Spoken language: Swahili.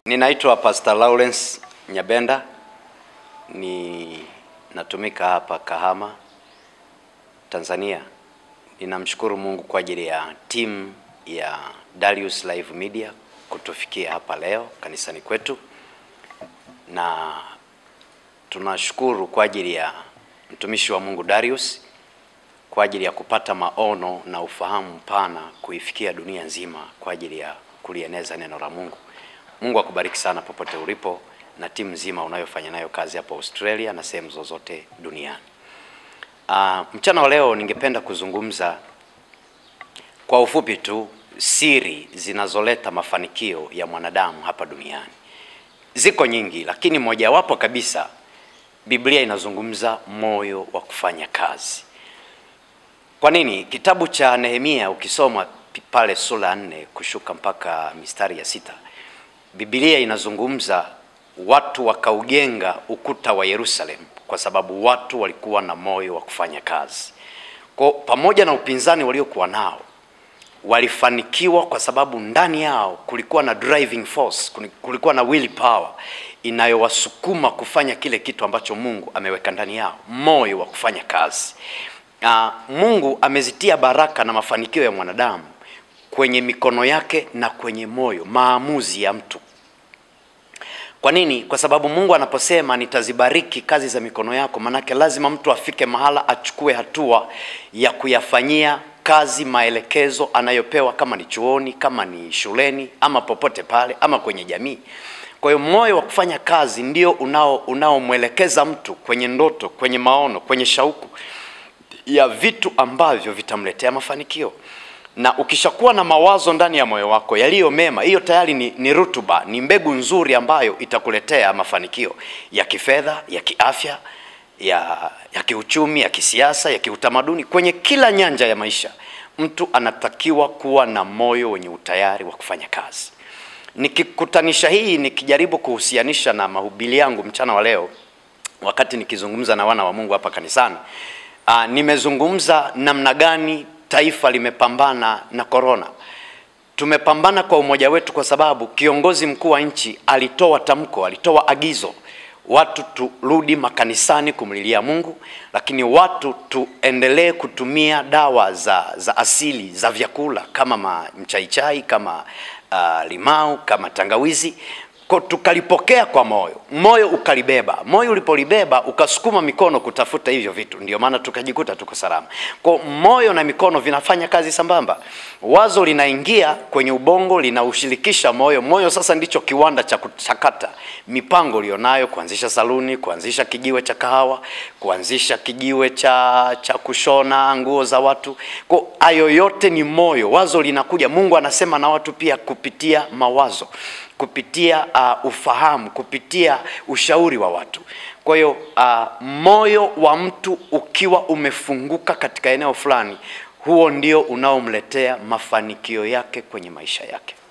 Ninaitwa Pastor Lawrence Nyabenda, ni natumika hapa Kahama, Tanzania. Ninamshukuru Mungu kwa ajili ya timu ya Darius Live Media kutufikia hapa leo kanisani kwetu, na tunashukuru kwa ajili ya mtumishi wa Mungu Darius kwa ajili ya kupata maono na ufahamu mpana kuifikia dunia nzima kwa ajili ya kulieneza neno la Mungu. Mungu akubariki sana popote ulipo na timu nzima unayofanya nayo kazi hapo Australia na sehemu zozote duniani. Uh, mchana wa leo ningependa kuzungumza kwa ufupi tu siri zinazoleta mafanikio ya mwanadamu hapa duniani. Ziko nyingi, lakini mojawapo kabisa Biblia inazungumza moyo wa kufanya kazi. Kwa nini? Kitabu cha Nehemia ukisoma pale sura nne kushuka mpaka mistari ya sita Biblia inazungumza watu wakaujenga ukuta wa Yerusalemu kwa sababu watu walikuwa na moyo wa kufanya kazi. Kwa pamoja na upinzani waliokuwa nao, walifanikiwa kwa sababu ndani yao kulikuwa na driving force, kulikuwa na will power inayowasukuma kufanya kile kitu ambacho Mungu ameweka ndani yao, moyo wa kufanya kazi. Uh, Mungu amezitia baraka na mafanikio ya mwanadamu kwenye mikono yake na kwenye moyo, maamuzi ya mtu. Kwa nini? Kwa sababu Mungu anaposema nitazibariki kazi za mikono yako, manake lazima mtu afike mahala achukue hatua ya kuyafanyia kazi maelekezo anayopewa, kama ni chuoni, kama ni shuleni, ama popote pale, ama kwenye jamii. Kwa hiyo moyo wa kufanya kazi ndio unao unaomwelekeza mtu kwenye ndoto, kwenye maono, kwenye shauku ya vitu ambavyo vitamletea mafanikio na ukishakuwa na mawazo ndani ya moyo wako yaliyo mema, hiyo tayari ni, ni rutuba, ni mbegu nzuri ambayo itakuletea mafanikio ya kifedha, ya kiafya, ya, ya kiuchumi, ya kisiasa, ya kiutamaduni, kwenye kila nyanja ya maisha. Mtu anatakiwa kuwa na moyo wenye utayari wa kufanya kazi. Nikikutanisha hii, nikijaribu kuhusianisha na mahubiri yangu mchana wa leo, wakati nikizungumza na wana wa Mungu hapa kanisani, aa, nimezungumza namna gani taifa limepambana na korona. Tumepambana kwa umoja wetu, kwa sababu kiongozi mkuu wa nchi alitoa tamko, alitoa agizo watu turudi makanisani kumlilia Mungu, lakini watu tuendelee kutumia dawa za, za asili za vyakula kama mchaichai, kama uh, limau, kama tangawizi kwa tukalipokea kwa moyo, moyo ukalibeba. Moyo ulipolibeba ukasukuma mikono kutafuta hivyo vitu, ndio maana tukajikuta tuko salama. Kwa moyo na mikono vinafanya kazi sambamba. Wazo linaingia kwenye ubongo, linaushirikisha moyo. Moyo sasa ndicho kiwanda cha kuchakata mipango ulionayo, kuanzisha saluni, kuanzisha kijiwe cha kahawa, kuanzisha kijiwe cha, cha kushona nguo za watu. Kwa hayo yote ni moyo, wazo linakuja. Mungu anasema na watu pia kupitia mawazo kupitia uh, ufahamu, kupitia ushauri wa watu. Kwa hiyo uh, moyo wa mtu ukiwa umefunguka katika eneo fulani, huo ndio unaomletea mafanikio yake kwenye maisha yake.